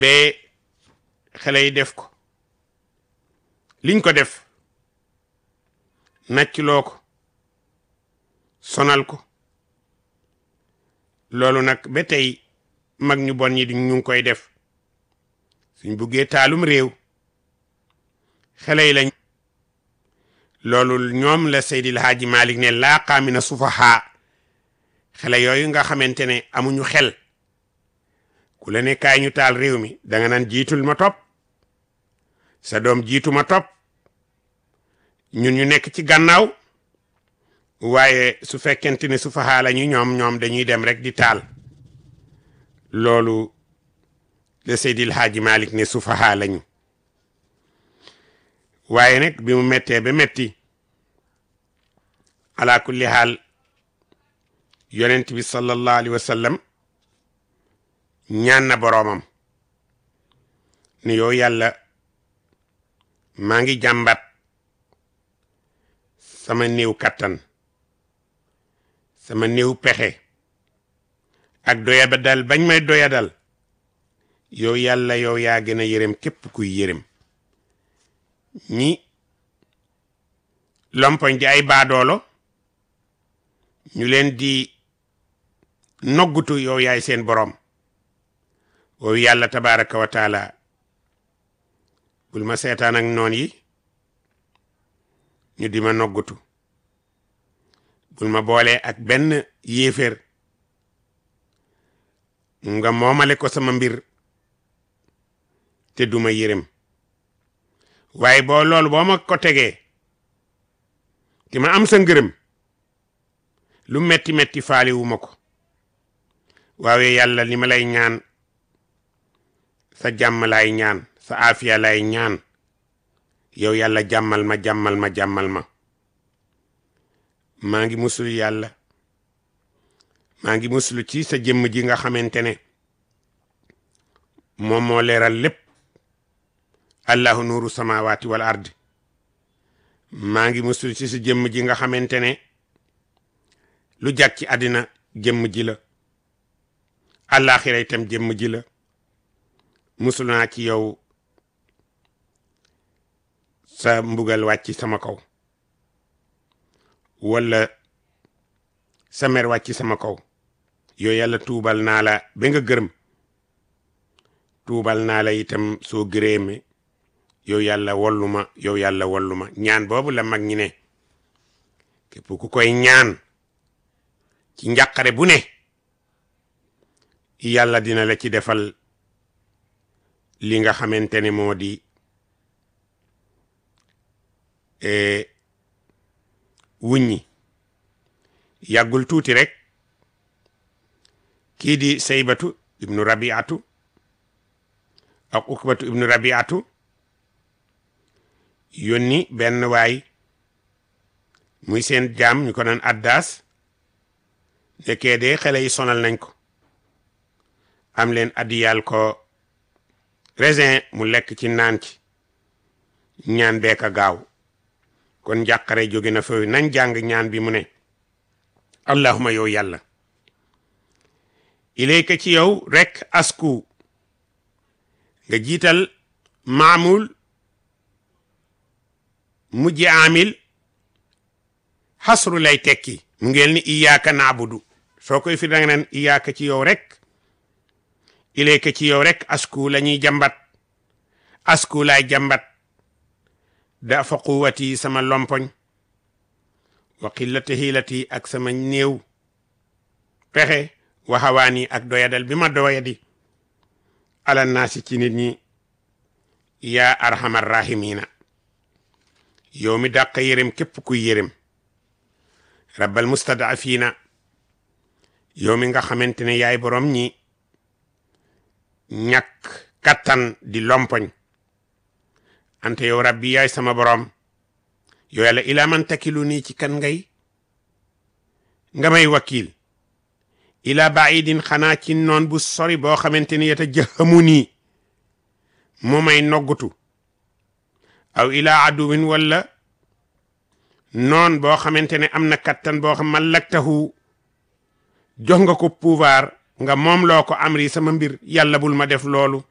ba xale yi def ko liñ ko def naccloo ko sonal ko loolu nag ba tey mag ñu bon ñi ñu ngi koy def suñ buggee taalum réew xale yi lañ loolu ñoom la Seydil Haaji Malik ne laa qaamina sufahaa xale yooyu nga xamante ne amuñu xel ku la ne kaay ñu taal réew mi danga naan jiitul ma topp sa doom jiitu ma topp ñun ñu nekk ci gannaaw waaye su fekkente ne sufahaa lañu ñoom ñoom dañuy dem rek di taal loolu la Seydil Haaji Malik ne sufahaa lañu waaye nag bi mu mettee ba metti ala kulli haal yonent bi sallallahu alayhi wa sallam ñaan na boroomam ni yow yàlla maa ngi jàmbat sama néew kattan sama néew pexe ak doyadal bañ may doyadal yow yàlla yow yaa gën a yërëm képp kuy yërëm ñi lompoñ di ay baadoolo ñu leen di noggutu yow yaay seen boroom wow yàlla tabaraka wa taala bul ma seetaan ak noon yi ñu di ma noggutu bul ma boole ak benn yéeféer nga moomale ko sama mbir te duma yërëm waaye boo loolu boo ma ko tegee te ma am sa ngërëm lu metti metti faali wu ma ko waaye yàlla li ma lay ñaan sa jàmm lay ñaan sa aafiya lay ñaan yow yàlla jàmmal ma jàmmal ma jàmmal ma maa ngi musul yàlla maa ngi musulu ci sa jëmm ji nga xamante ne moom moo leeral lépp allahu nuuru samawati wal ard maa ngi musulu ci sa jëmm ji nga xamante ne lu jag ci àddina jëmm ji la àllaaxira itam jëmm ji la musul naa ci yow sa mbugal wàcc sama kaw wala sa mer wàcc sama kaw yow yàlla tuubal naa la ba nga gërëm tuubal naa la itam soo gërëme yow yàlla wallu ma yow yàlla wallu ma ñaan boobu la mag ñi ne képp ku koy ñaan ci njàqare bu ne yàlla dina la ci defal li nga xamante ne moo di wuññi yàggul tuuti rek kii di saybatu ibnu rabiatu ak ukbatu ibnu rabiatu yónni benn waay muy seen jaam ñu ko naan addaas nekkee de xale yi sonal nañ ko am leen addiyal ko raisin mu lekk ci naan ci ñaan beeka gaaw kon njàqare jóge na fa nañ jàng ñaan bi mu ne allahuma yow yàlla ilayka ci yow rek asku nga jiital maamul mujji amil xasru lay tekki mu ngeen ni iyaaka naabudu soo koy fi danga naan iyaaka ci yow rek ilayka ci yow rek asku la ñuy jàmbat asku laay jàmbat da fa quwati sama lompoñ wa qillati hiilati ak sama néew pexe wa hawaani ak doyadal bi ma doyadi ala naasi ci nit ñi yaa arhamar rahimina yow mi dàq yërëm képp kuy yërëm rabbal mustadafina yow mi nga xamante ne yaay borom ñi ñàkk kattan di lompoñ ante yow rabbi yaay sama borom yow yàlla ilaa man takilu nii ci kan ngay nga may wakil ila baidin xanaa ci noon bu sori boo xamante ni yata jëxamu nii moo may noggutu aw ila aduwin walla noon boo xamante ne am na kattan boo xam mallaktahu jox nga ko pouvoir nga moom loo ko amri sama mbir yàlla bul ma def loolu